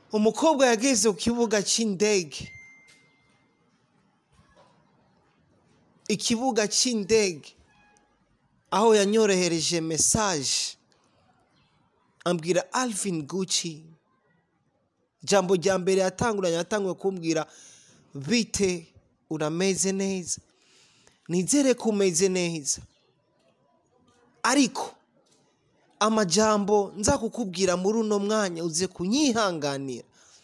umukobwa yageze ku kibuga cy'indege ikibuga cy'indege aho yanyorohereje mesaje ambwira alvin gucci ijambo rya mbere yatanguranye yatanguye kumbwira bite urameze neza nizere ko umeze neza ariko amajambo nza kukubwira muri uno mwanya uze kunyihanganira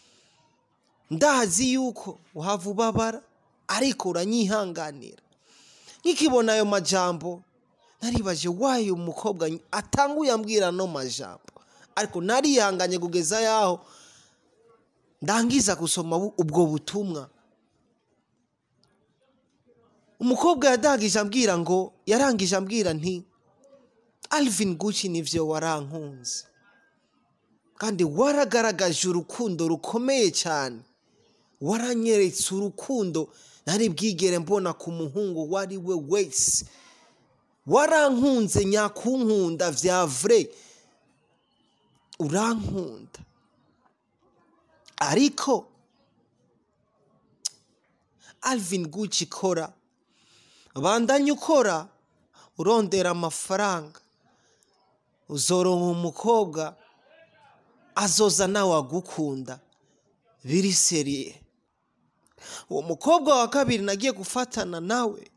ndazi yuko uhava ubabara ariko uranyihanganira nkikibona ayo majambo naribaje wayo umukobwa atanguye ambwira ano majambo ariko narihanganye kugeza yaho ndangiza gusoma bu- ubwo butumwa umukobwa yadangije ambwira ngo yarangije ambwira nti alvin gucci nivyo warankunze kandi waragaragaje urukundo rukomeye cyane waranyeretse urukundo ntari bwigere mbona ku muhungu uwo ari we wese warankunze nyakunkunda vya vre urankunda ariko alvin gucci kora bandanye ukora urondera amafaranga uzoronka umukobwa azoza nawe agukunda biri seriye uwo mukobwa wa kabiri nagiye gufatana nawe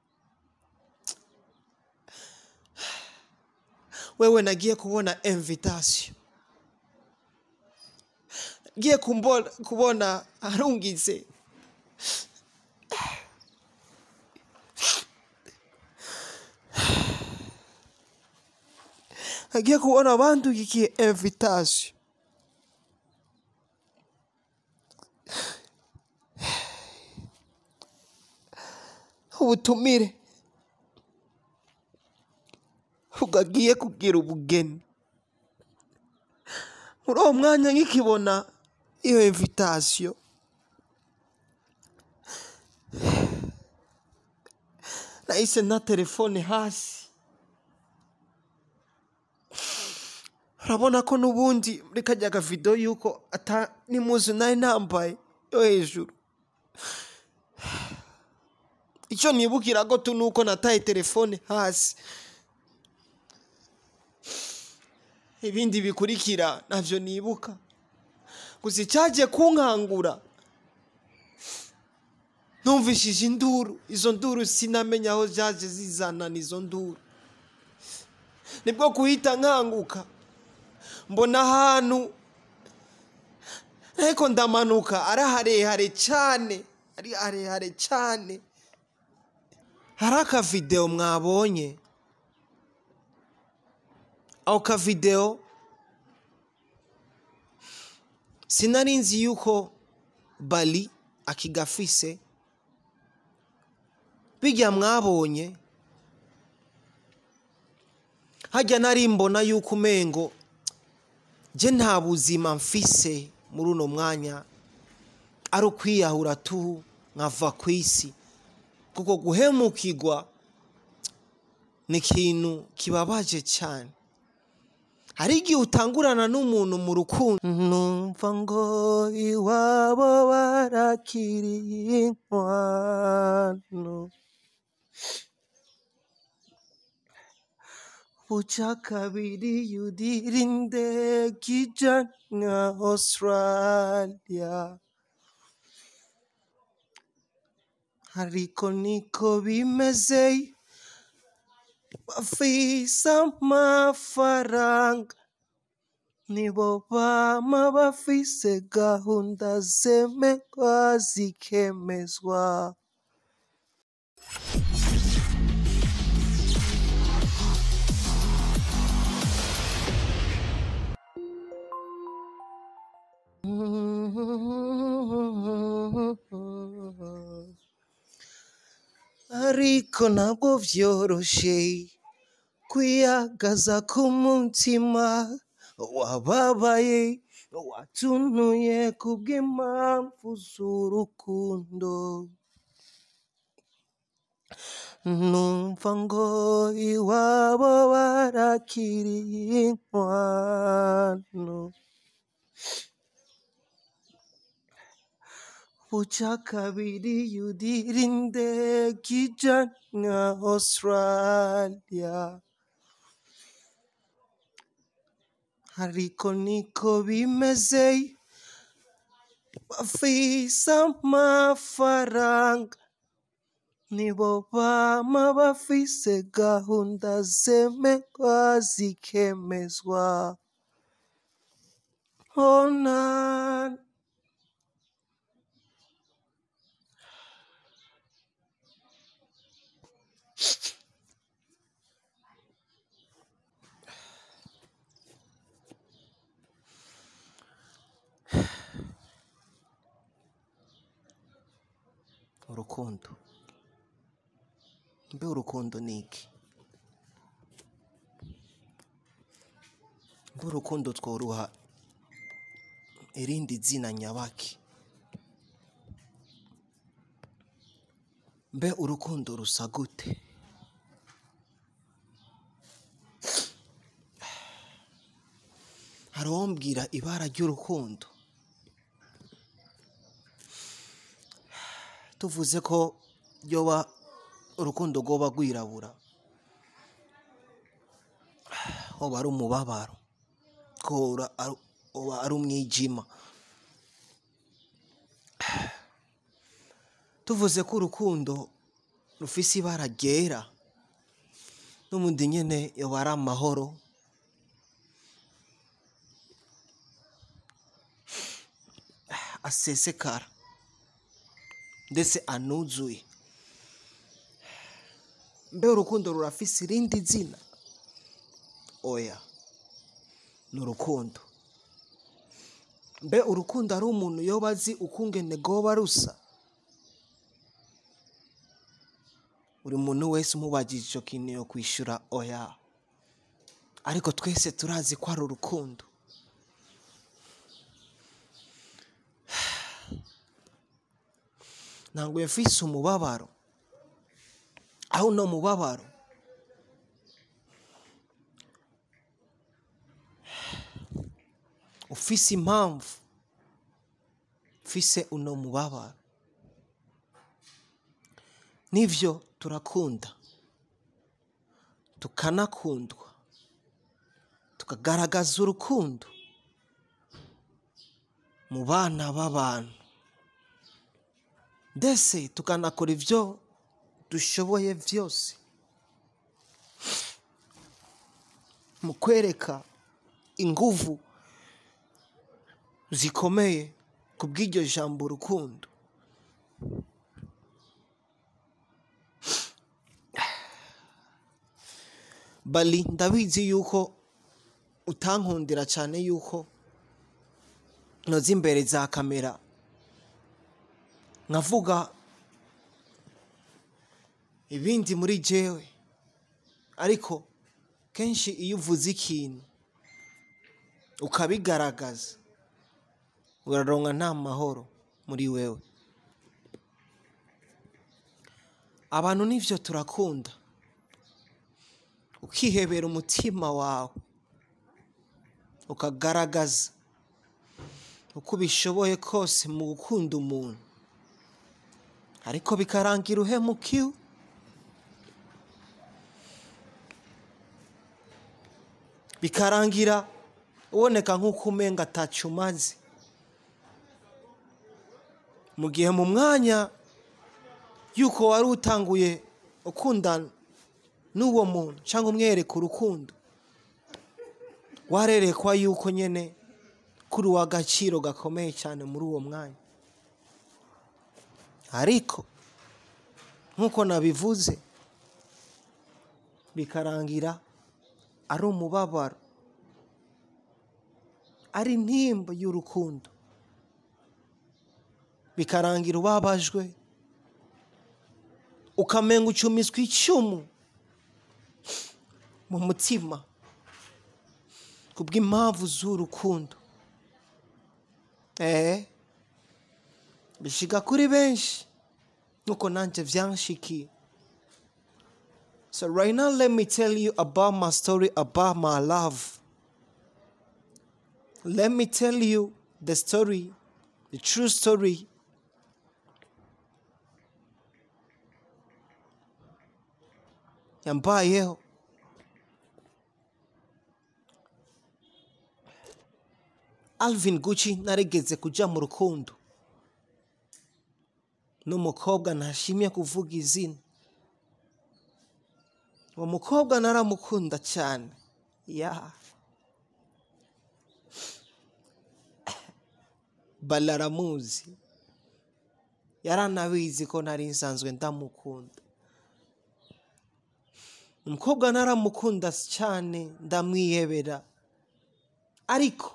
wewe nagiye kubona invitation ngiye kumbo- kubona arungize nagiye kubona abandugikiye invitation ubutumire ugagiye kugira ubugeni muri uwo mwanya nkikibona iyo invitation nahise na telefone hasi urabona ko n'ubundi muri kajya gavido yuko ata n'imuzu nari nambaye yo hejuru icyo nibukira ko tu nuko nataye telefone hasi ibindi bikurikira ntabyo nibuka gusa icyagiye kunkangura numvishije induru izo nduru sinamenya aho zaje zizanana izo nduru nibwo guhita nkanguka mbona ahantu ariko ndamanuka ari harehare cyane ari harehare cyane hari akavidewo mwabonye ako kavidewo sinari nzi yuko bali akigafise bijya mwabonye hajya nari mbona yuko umengo je nta buzima mfise muri uno mwanya ari ukwiyahura tu nkava ku isi kuko guhemukirwa ni ikintu kibabaje cyane hari igihe utangurana n'umuntu mu rukundo numva ngo iwabo barakiriye inkwano buca kabiri yudirinde kijana australia ariko niko bimeze bafise amafaranga nibo bama bafise gahunda zemegwa zikemezwa ariko ntabwo vyoroshe kwiyagaza k'umutima wababaye watunuye kubw'impamvu z'urukundo numva ngo iwabo barakiriye inkwano buca kabiri yudirinde kijana australia ariko niko bimeze bafise amafaranga nibo bama bafise gahunda zemegwa zikemezwa ona urukundo mbe urukundo ni iki mbe urukundo tworuha irindi zina nyabaki mbe urukundo rusa gute hari uwombwira ibara ry'urukundo tuvuze ko ryoba urukundo rwoba rwirabura hoba ari umubabaro ko ura- ari- hoba ari umwijima tuvuze ko urukundo rufise ibara ryera n'ubundi nyene yoba ari amahoro asesekara ndetse anuzuye mbe urukundo rurafise irindi zina oya ni urukundo mbe urukundo ari umuntu yoba azi ukungene rwoba rusa buri muntu wese umubagije icyo kintu yo kwishyura oya ariko twese turazi ko ari urukundo ntabwo mfise umubabaro aho uno mubabaro ufise impamvu ufise uno mubabaro nivyo turakunda tukanakundwa tukagaragaza urukundo mu bana b'abantu ndetse tukanakora ibyo dushoboye byose mu kwereka inguvu zikomeye ku bw'iryo jambo urukundo bali ndabizi yuko utankundira cyane yuko noza imbere za kamera nkavuga ibindi muri jewe ariko kenshi iyo uvuze ikintu ukabigaragaza uraronka nta mahoro muri wewe abantu nivyo turakunda ukihebera umutima wawe ukagaragaza uko ubishoboye kose mu gukunda umuntu ariko bikarangira uhemukiwe bikarangira uboneka nk'uko umenga atacu umaze mu gihe mu mwanya y'uko wari utanguye ukundana n'uwo muntu cyangwa umwereka urukundo warerekwa yuko nyine kuri uw'agaciro gakomeye cyane muri uwo mwanya ariko nk'uko nabivuze bikarangira ari umubabaro ari intimba y'urukundo bikarangira ubabajwe ukamenga ucumiswa icumu mu mutima kubw'impamvu z'urukundo eh bishiga kuri benshi nuko nanjye byanshikiye so right now let me tell you about my story about my love let me tell you the story the true story yambayeho alvin guci narigeze kuja mu rukundo n'umukobwa ntashimye kuvuga izina uwo mukobwa naramukunda cyane ya balaramuzi yaranabizi ko nari nsanzwe ndamukunda umukobwa naramukunda cyane ndamwiyebera ariko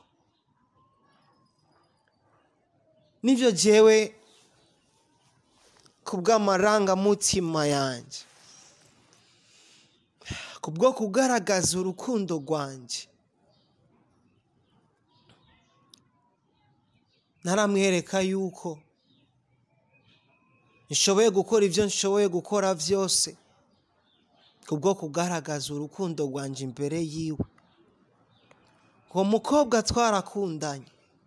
nibyo jewe ku bw'amarangamutima yanjye ku bwo kugaragaza urukundo rwanjye naramwereka yuko nshoboye gukora ibyo nshoboye gukora byose ku bwo kugaragaza urukundo rwanjye imbere yiwe uwo mukobwa twarakundanye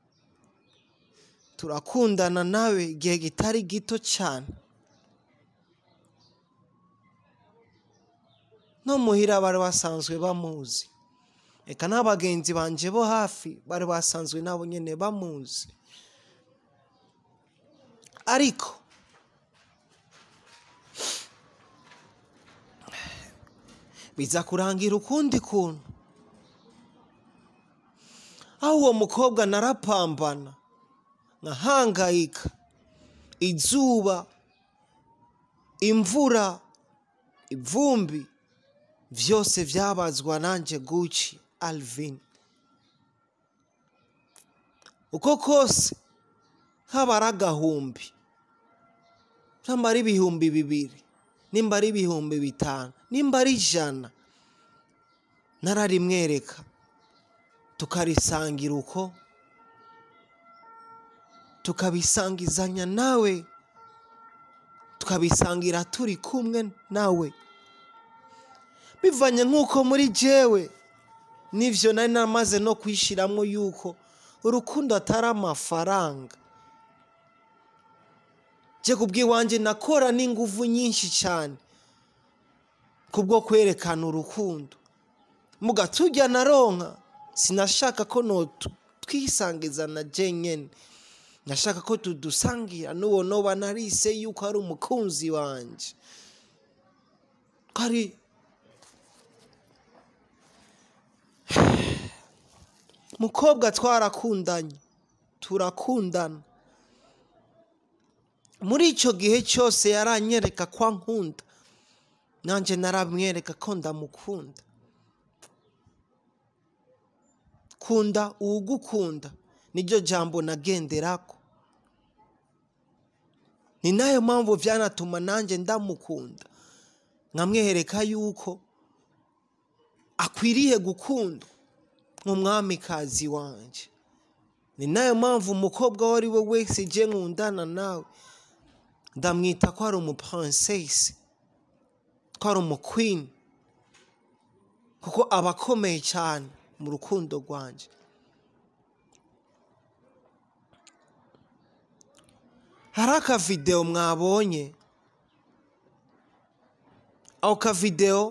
turakundana nawe igihe kitari gito cyane no muhira bari basanzwe bamuzi reka n'abagenzi banjye bo hafi bari basanzwe nabo nyine bamuzi ariko biza kurangira ukundi kuntu aho uwo mukobwa narapambana nkahangayika izuba imvura ivumbi byose byabazwa nanjye guci alvin uko kose haba ari agahumbi nimba ari ibihumbi bibiri nimba ari ibihumbi bitanu nimba ari ijana nararimwereka tukarisangira uko tukabisangizanya nawe tukabisangira turi kumwe nawe bivanye nk'uko muri jewe n'ibyo nari namaze no kwishyiramo yuko urukundo atari amafaranga njye ku bw'iwanjye nakora n'ingufu nyinshi cyane kubwo kwerekana urukundo mugatujya na ronka sinashaka ko twisangiza na jenyine nashaka ko tudusangira n'uwo noba narise yuko ari umukunzi wanjye ko ari mukobwa twarakundanye turakundana muri icyo gihe cyose yaranyereka ko ankunda nanjye naramwereka ko ndamukunda kunda uwugukunda niryo jambo nagenderako ni nayo mpamvu byanatuma nanjye ndamukunda nkamwereka yuko akwiriye gukundwa nk'umwamikazi wanjye ni nayo mpamvu umukobwa uwo ari we wese igiye nkundana nawe ndamwita ko ari umuparansesi ko ari umukwini kuko aba akomeye cyane mu rukundo rwanjye hari akavidewo mwabonye ako kavidewo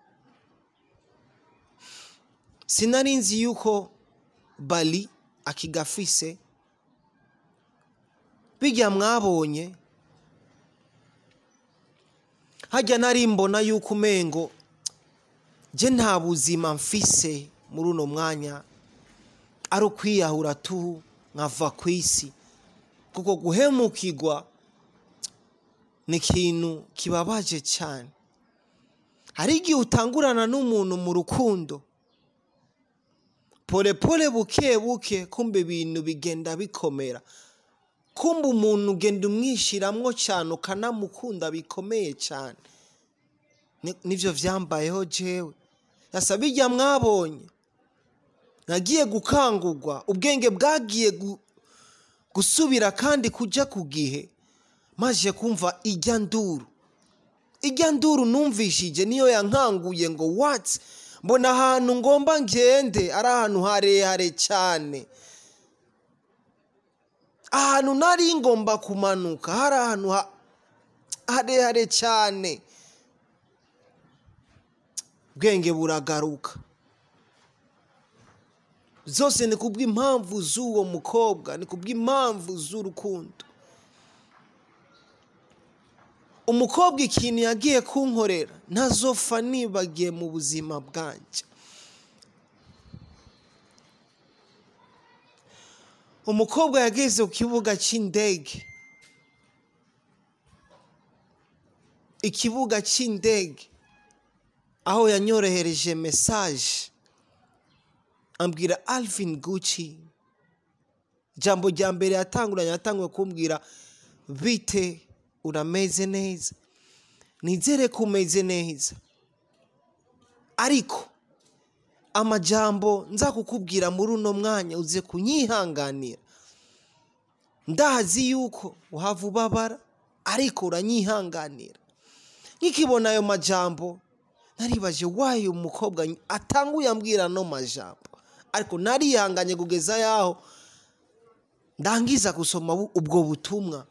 sinari nzi yuko bali akigafise bijya mwabonye hajya nari mbona yuko umengo jye nta buzima mfise muri uno mwanya ari ukwiyahura tu nkava ku isi kuko guhemukirwa ni ikintu kibabaje cyane hari igihe utangurana n'umuntu mu rukundo pole pole buke buke kumva ibintu bigenda bikomera kumva umuntu ugenda umwishyiramo cyane ukanamukunda bikomeye cyane nibyo byambayeho jewe yasaba ijya mwabonye nagiye gukangurwa ubwenge bwagiye gusubira kandi kujya ku gihe maze kumva ijya nduru ijya nduru numvishije niyo yankanguye ngo watsi mbona ahantu ngomba ngende ari ahantu harehare cyane ahantu nari ngomba kumanuka hari ahantu harehare cyane bwenge buragaruka zose ni kubw'impamvu z'uwo mukobwa ni kubw'impamvu z'urukundo umukobwa ikintu yagiye kunkorera ntazopfa nibagiye mu buzima bwanjye umukobwa yageze ku kibuga cy'indege ikibuga cy'indege aho yanyorohereje mesaje ambwira alvin gucci ijambo rya mbere yatanguranye yatanguye kumbwira bite urameze neza nizere ko umeze neza ariko amajambo nza kukubwira muri uno mwanya uze kunyihanganira ndazi yuko uhava ubabara ariko uranyihanganira nkikibona ayo majambo naribaje wayo umukobwa atanguye ambwira ano majambo ariko narihanganye kugeza yaho ndangiza gusoma bu- ubwo butumwa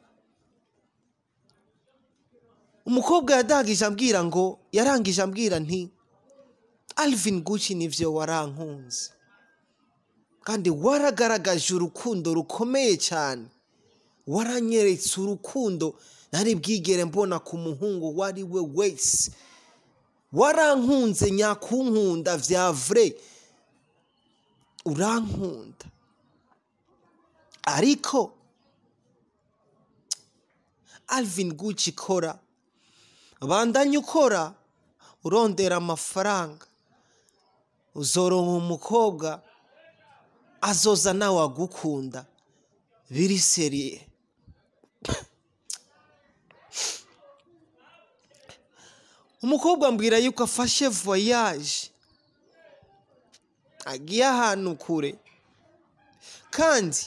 umukobwa yadangije ambwira ngo yarangije ambwira nti alvin gucci nivyo warankunze kandi waragaragaje urukundo rukomeye cyane waranyeretse urukundo ntari bwigere mbona ku muhungu uwo ari we wese warankunze nyakunkunda vya vre urankunda ariko alvin gucci kora bandanye ukora urondera amafaranga uzoronka umukobwa azoza nawe agukunda biri seriye umukobwa ambwira yuko afashe voyage agiye ahantu kure kandi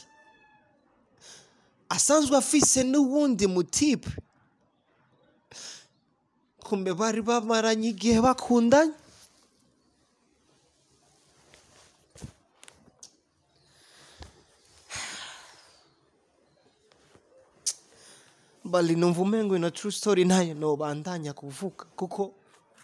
asanzwe afise n'uwundi mutipe kumbe bari bamaranye igihe bakundanye bali numva umengo ino true story nayo nobandanya kuvuga kuko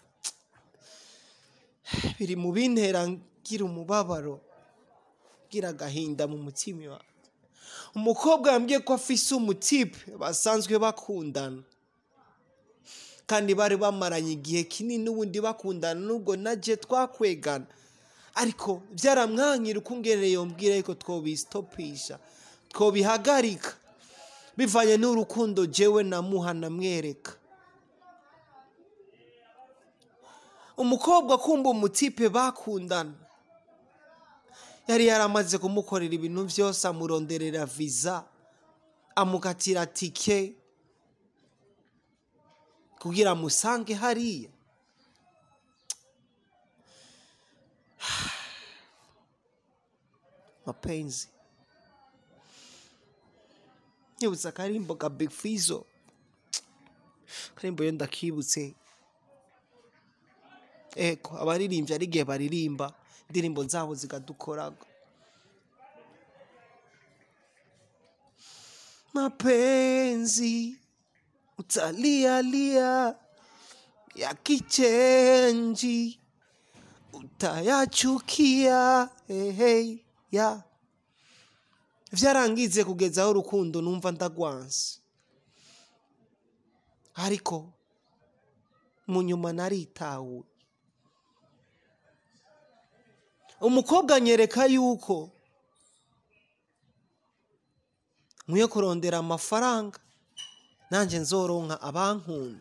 biri mu bintera ngira umubabaro ngira agahinda mu mutima wanjye umukobwa yambwiye ko afise umutipe basanzwe bakundana kandi bari bamaranye igihe kinini n'ubundi bakundana nubwo naje twakwegana ariko byaramwankira uko ungereye yombwira yuko twobisitopisha twobihagarika bivanye n'urukundo jewe namuha namwereka umukobwa kumva umutipe bakundana yari yaramaze kumukorera ibintu byose amuronderera viza amukatira tike kugira amusange hariya mapenzi nyibutsa akarimbo ka big fizo akarimbo yo ndakibutse eko abaririmbyi ari igihe baririmba indirimbo zabo zikadukoraga mapenzi utalialia ya kichenji utayachukia hey, ya vyarangize kugezaho urukundo numva ndagwanse ariko mu nyuma naritahuye umukobwa anyereka yuko nkwiye kurondera amafaranga nanjye nzoronka abankunda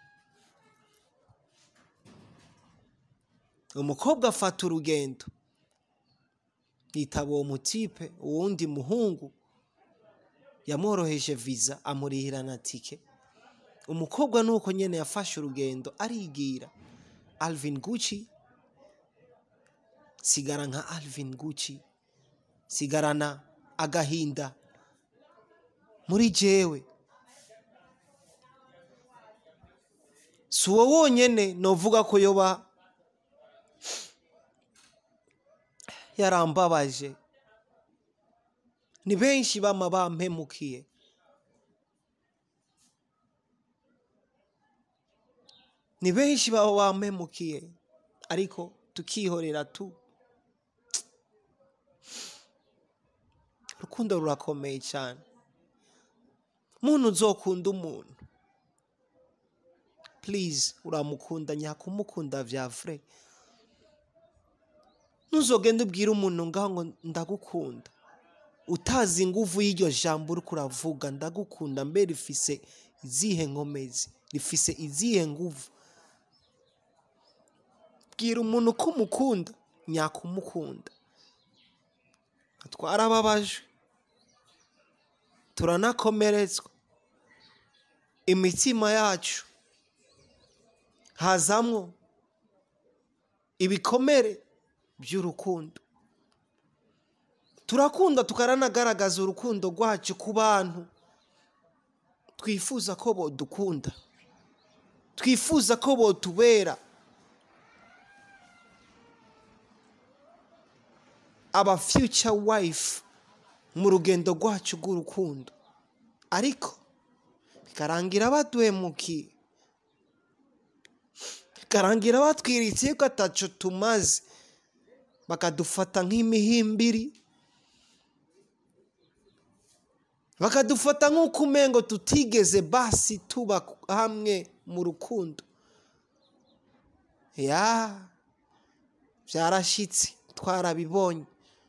umukobwa afata urugendo yitaba uwo mutipe uwundi muhungu yamworoheje viza amurihira na tike umukobwa nuko nyine yafashe urugendo arigira alvin gucci sigara nka alvin gucci sigarana agahinda muri jewe si uwo wonyine novuga ko yoba yarambabaje ni benshi bama bampemukiye ni benshi baba bampemukiye ariko tukihorera tu urukundo rurakomeye cyane muntu uzokunda umuntu please uramukunda nyakumukunda vya vrai ntuzogende ubwire umuntu ngaho ngo ndagukunda utazi inguvu y'iryo jambo uri kuravuga ndagukunda mbe rifise izihe nkomezi rifise izihe nguvu bwira umuntu ko umukunda nyakumukunda twarababajwe turanakomeretswa imitima yacu hazamwo ibikomere by'urukundo turakunda tukaranagaragaza urukundo rwacu ku bantu twifuza ko bodukunda twifuza ko botubera aba future wife mu rugendo rwacu rw'urukundo ariko bikarangira baduhemukiye bikarangira batwiriye ko ataco tumaze bakadufata nk'imihimbiri bakadufata nk'uko umengo tutigeze basi tuba hamwe mu rukundo ya byarashitse twarabibonye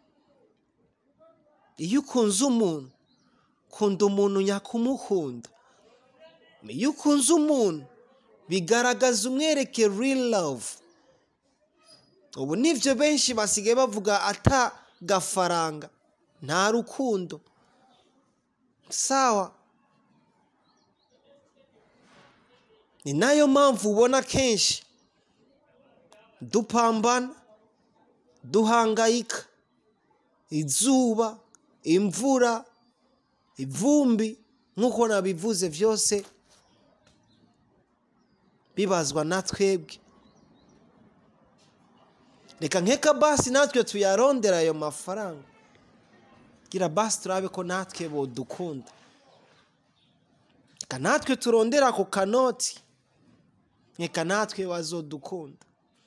iyo ukunze umuntu kunda umuntu nyakumukunda iyo ukunze umuntu bigaragaza umwereke real love ubu nibyo benshi basigaye bavuga ata gafaranga nta rukundo sawa ni nayo mpamvu ubona kenshi dupambana duhangayika izuba imvura ivumbi nk'uko nabivuze byose bibazwa na twebwe reka nkeka basi natwe tuyarondera ayo mafaranga gira basi turabe ko natwe bodukunda reka natwe turondera ako kanoti reka natwe bazodukunda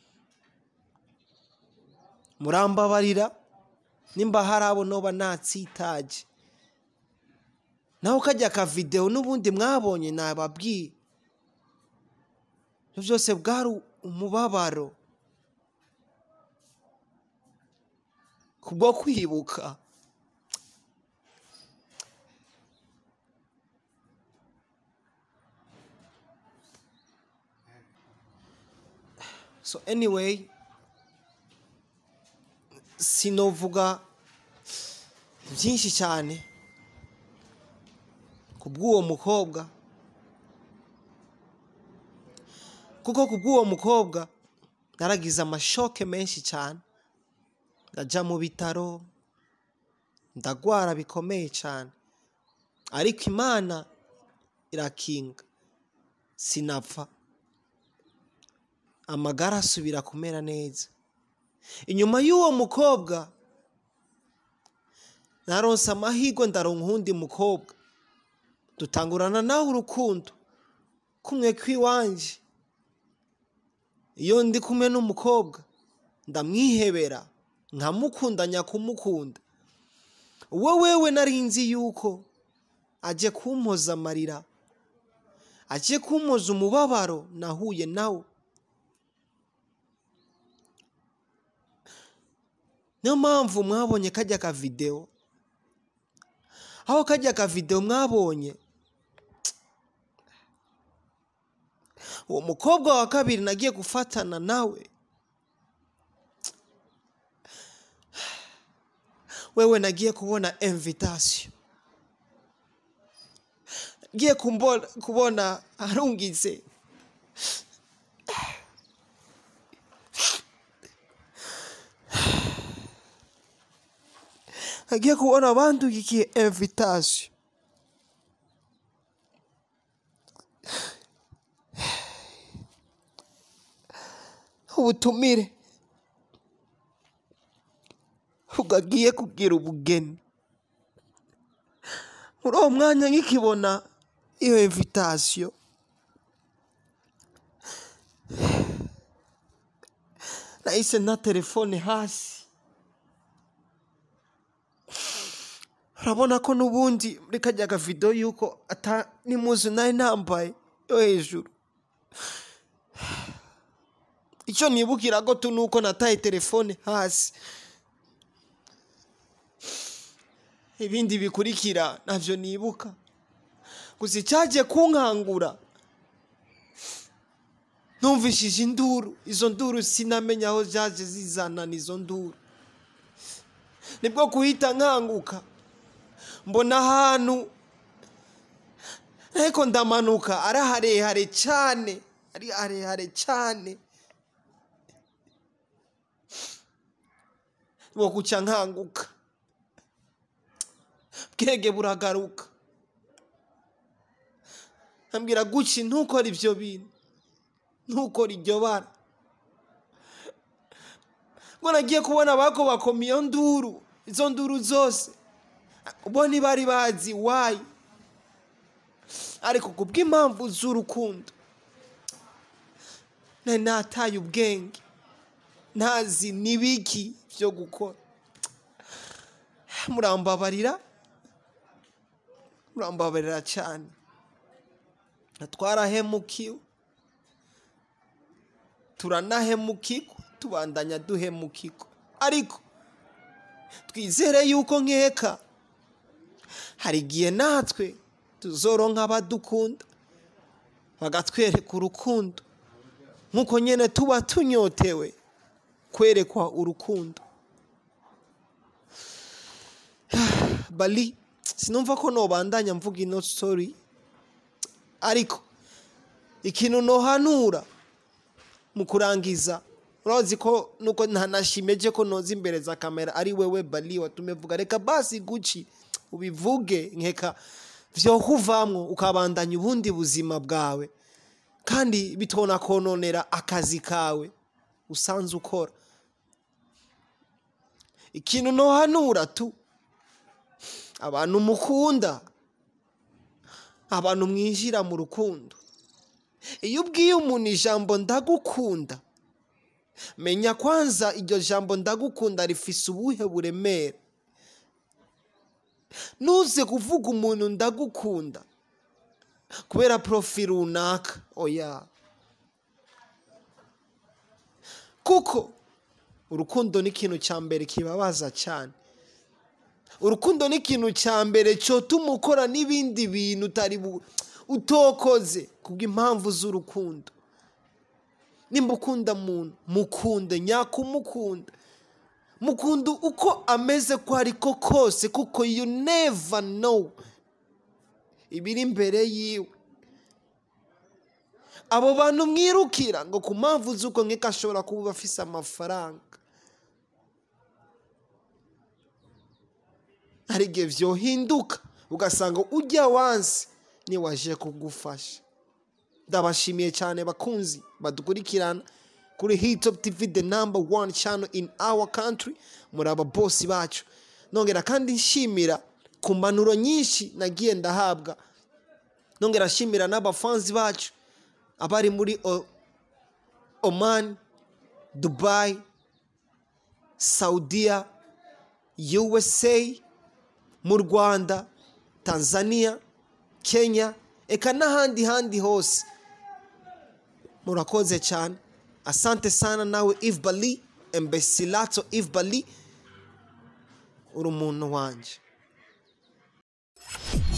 murambabarira nimba hari abo noba natsitaje naho kajya akavidewo n'ubundi mwabonye nababwiye ibyo byose bwari umubabaro kubwo kwibuka so anyway sinovuga byinshi cyane ku bw'uwo mukobwa kuko ku bw'uwo mukobwa naragize amashoke menshi cyane ndajya mu bitaro ndagwara bikomeye cyane ariko imana irakinga sinapfa amagara asubira kumera neza inyuma y'uwo mukobwa naronse amahirwe ndaronka uwundi mukobwa dutangurana nawe urukundo kumwe kw'iwanjye iyo ndi kumwe n'umukobwa ndamwihebera nkamukunda nyakumukunda we wewe nari nzi yuko ajye kumpoza amarira ajye kumpoza umubabaro nahuye nawe niyo mpamvu mwabonye kajya akavidewo aho kajya akavidewo mwabonye uwo mukobwa wa kabiri nagiye gufatana nawe wewe nagiye kubona invitasiyo ngiye kubona arungitse agiye kubona abandugikiye invitasiyo ubutumire ugagiye kugira ubugeni muri uwo mwanya nkikibona iyo invitasiyo nahise na telefone hasi urabona ko n'ubundi muri kajya gavido yuko ata n'imuzu nari nambaye yo hejuru icyo nibukira ko tu nuko nataye telefone hasi ibindi bikurikira ntabyo nibuka gusa icyagiye kunkangura numvishije induru izo nduru sinamenya aho zaje zizanana izo nduru nibwo guhita nkanguka mbona ahantu ariko ndamanuka ari harehare cyane ari harehare cyane bwo guca nkanguka bwenge buragaruka ambwira guci ntukore ibyo bintu ntukore iryo bara ngo nagiye kubona bako bakoma iyo nduru izo nduru zose bo ntibari bazi wayi ariko ku bw'impamvu z'urukundo nari nataye ubwenge ntazi n'ibiki byo gukora murambabarira murambabarira cyane twarahemukiwe turanahemukirwa tubandanya duhemukirwa ariko twizere yuko nkeka hari igihe natwe tuzoronka abadukunda bagatwereka urukundo nk'uko nyine tuba tunyotewe kwerekwa urukundo bali sinumva ko nobandanya mvuga ino story ariko ikintu nohanura mu kurangiza urazi ko nuko ntanashimeje ko noza imbere za kamera ari wewe bali watume vuga reka basi guci ubivuge nkeka vyo kuvamwo ukabandanya ubundi buzima bwawe kandi bitona kononera akazi kawe usanze ukora ikintu nohanura tu abantu mukunda abantu mwinjira mu rukundo iyo ubwiye umuntu ijambo ndagukunda menya kwanza iryo jambo ndagukunda rifise ubuhe buremere ntuze kuvuga umuntu ndagukunda kubera porofi runaka oya kuko urukundo ni ikintu cya mbere kibabaza cyane urukundo ni ikintu cya mbere cyotuma ukora n'ibindi bintu utari utokoze kubw'impamvu z'urukundo nimba ukunda muntu mukunde nyakumukunda mukunde uko ameze ko ariko kose kuko you never know ibiri imbere yiwe abo bantu mwirukira ngo ku mpamvu z'uko nk'iko ashobora kuba afise amafaranga hari igihe byohinduka ugasanga ujya wansi niwaje kugufasha ndabashimiye cyane bakunzi badukurikirana kuri hitop tv the number one channel in our country muri aba bosi bacu nongera kandi nshimira ku mpanuro nyinshi nagiye ndahabwa nongera nshimira n'abafanzi bacu abari muri oman dubai saudiya usa mu rwanda tanzania kenya eka n'ahandi handi hose murakoze cyane asante sana nawe eve bali embesilato eve bali uri umuntu wanjye